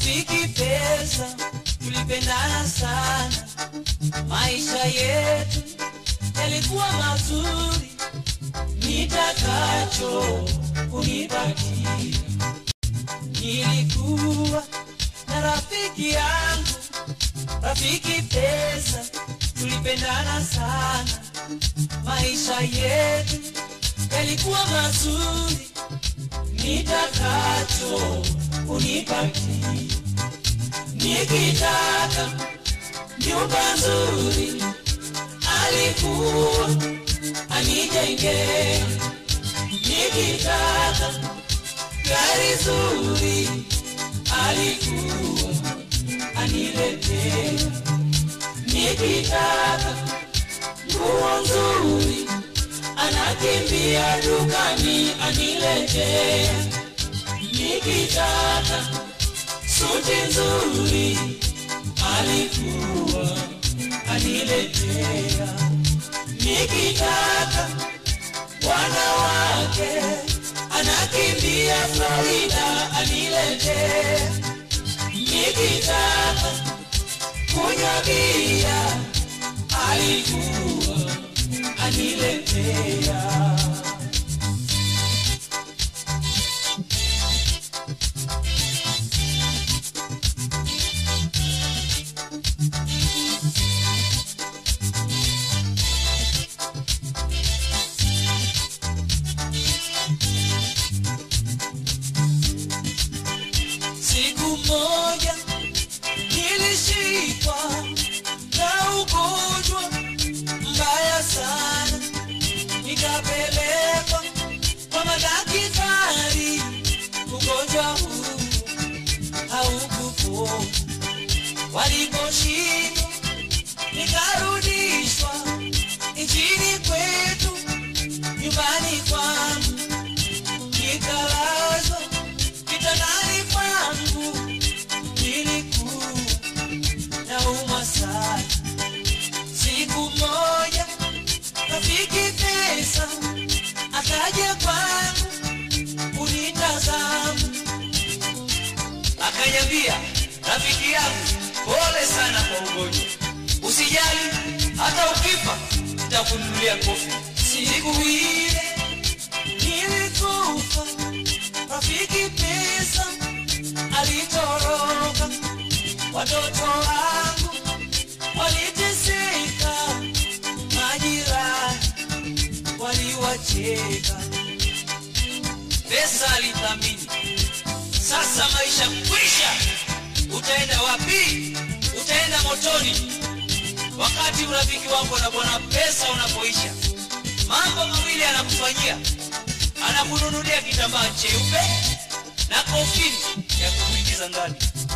rafiki pesa, tulipendana sana, maisha yetu yalikuwa mazuri, nitakacho kunipatia. Nilikuwa na rafiki yangu, rafiki pesa, tulipendana sana, maisha yetu yalikuwa mazuri, nitakacho kunipatia. Nikitaka nyumba nzuri, alikuwa anijengea. Nikitaka gari zuri, alikuwa aniletea. Nikitaka nguo nzuri, anakimbia dukani aniletea. Nikitaka suti nzuri, alikuwa aniletea. Nikitaka wanawake, anakimbia Florida aniletea. Nikitaka kunywa bia, alikuwa aniletea. Siku moja nilishikwa na ugonjwa mbaya sana, nikapelekwa kwa madaktari. Ugonjwa huu haukupona, waliposhindwa nikarudishwa nchini kwetu, nyumbani kwangu nikalazwa kitandani kwangu, nilikuwa naumwa sana. Siku moja rafiki pesa akaja kwangu kunitazama, akaniambia, rafiki yangu, pole sana kwa ugonjwa, usijali, hata ukifa nitakununulia kofi. Siku ile nilikufa, rafiki pesa alitoroka, watoto wangu waliteseka, majirani waliwacheka. Pesa alithamini, sasa maisha kwisha. Utaenda wapi? Utaenda motoni. Wakati urafiki wako na bwana pesa unapoisha, mambo mawili anakufanyia: anakununulia kitambaa cheupe na kofini ya kukuingiza ndani.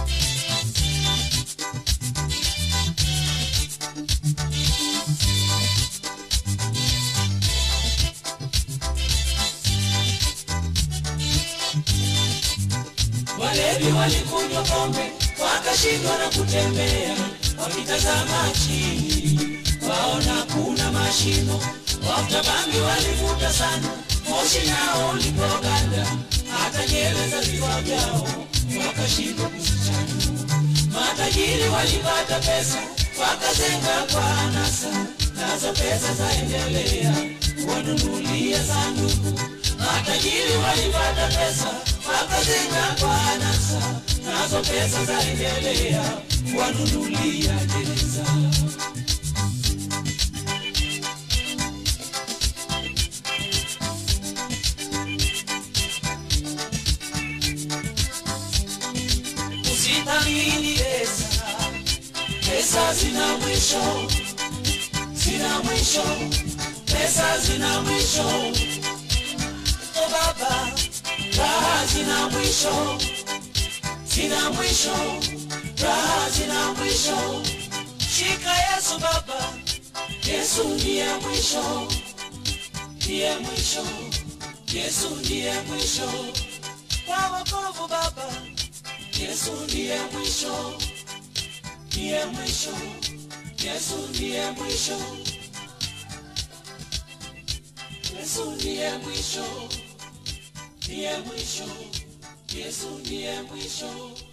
Walevi walikunywa pombe wakashindwa na kutembea, wakitazama chini waona kuna mashimo. Wafuta bangi walivuta sana, moshi nao ulipoganda, hata nywele za vichwa vyao wakashindwa kuzichanua. Matajiri walipata pesa wakazenga kwa anasa, nazo pesa zaendelea wanunulia sanduku. Matajiri walipata pesa wakazenga kwa anasa, nazo pesa zaendelea wanunulia gereza. Usithamini pesa, pesa zina mwisho, zina mwisho, pesa zina mwisho. O baba, raha zina mwisho, zina mwisho, raha zina mwisho. Shika Yesu baba, Yesu ndiye mwisho, ndiye mwisho, Yesu ndiye mwisho kwa wokovu baba. Yesu ndiye mwisho, ndiye mwisho, Yesu ndiye mwisho, Yesu ndiye mwisho, ndiye mwisho, Yesu ndiye mwisho.